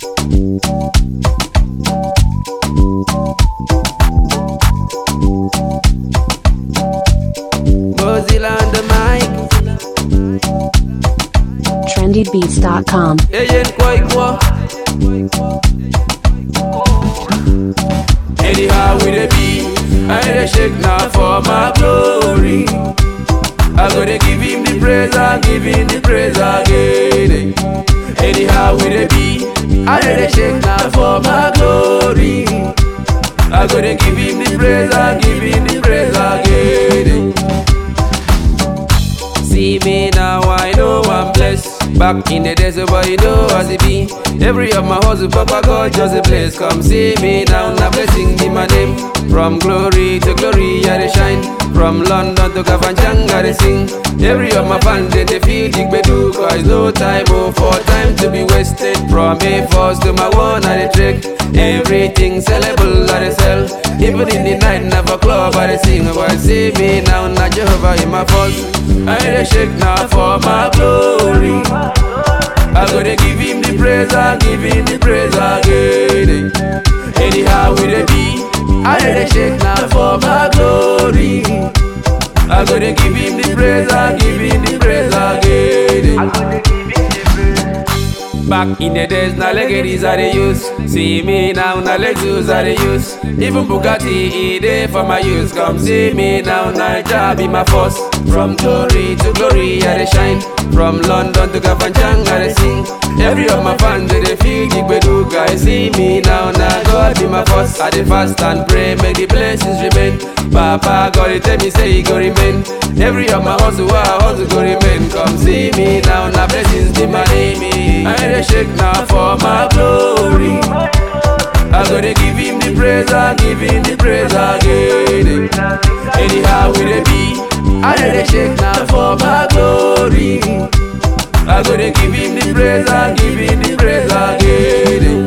Mozilla on the mic. trendybeats.com. Agent Kwaikwa. Anyhow we dey be, I dey shake now for my glory. I go to give him the praise, I give him the praise again. Anyhow we dey be, I dey shake now for my glory. I go to give him the praise, I give him the praise again. See me now, I know I'm blessed. Back in the days, but you know as it be. Every of my hustle, Papa God just a place. Come see me now, now blessing be my name. From glory to glory, I dey shine. From London to Kafanchan, I dey sing. Every of my fans, they, they feel the bedu. Cause no time, oh, for time to be wasted. From a first to my one, I dey trick. Everything sellable, I dey sell. Even in the night, never club, I dey sing. But see me now, now Jehovah in my first. I dey shake now for my glory. I go to give him the praise, I give him the praise again. Anyhow we dey be, I dey shake now for my glory. I go to give him the praise, I give him the praise again. Back in the days, now legacies I dey use. See me now, now Lexus I dey use. Even Bugatti, e dey for my use. Come see me now, Naija be my force. From glory to glory, I dey shine. From London to Kafanchan, I dey sing. Every of my fans, they dey feel the gbedu. Guys, see me now, now God be my force. I dey fast and pray, make the blessings remain. Papa God, he tell me say he go remain. Every of my hustle, I hustle go remain. Come see me now, now blessings be my name. I dey shake now for my glory. I go to give him the praise, I give him the praise again. Anyhow we dey be, I dey shake now for my glory. I go to give him the praise, I give him the praise again.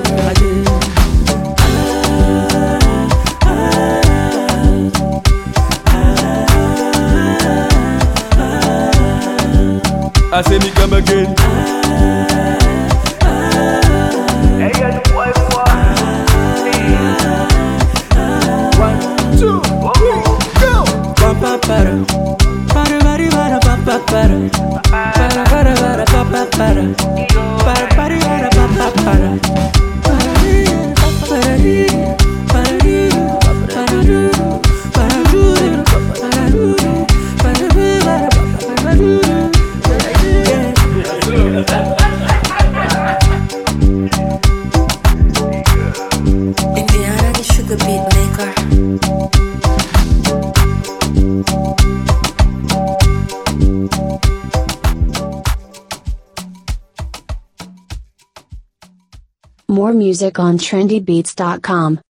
I say me come again. Indiana, the sugar beat maker. More music on trendybeats.com.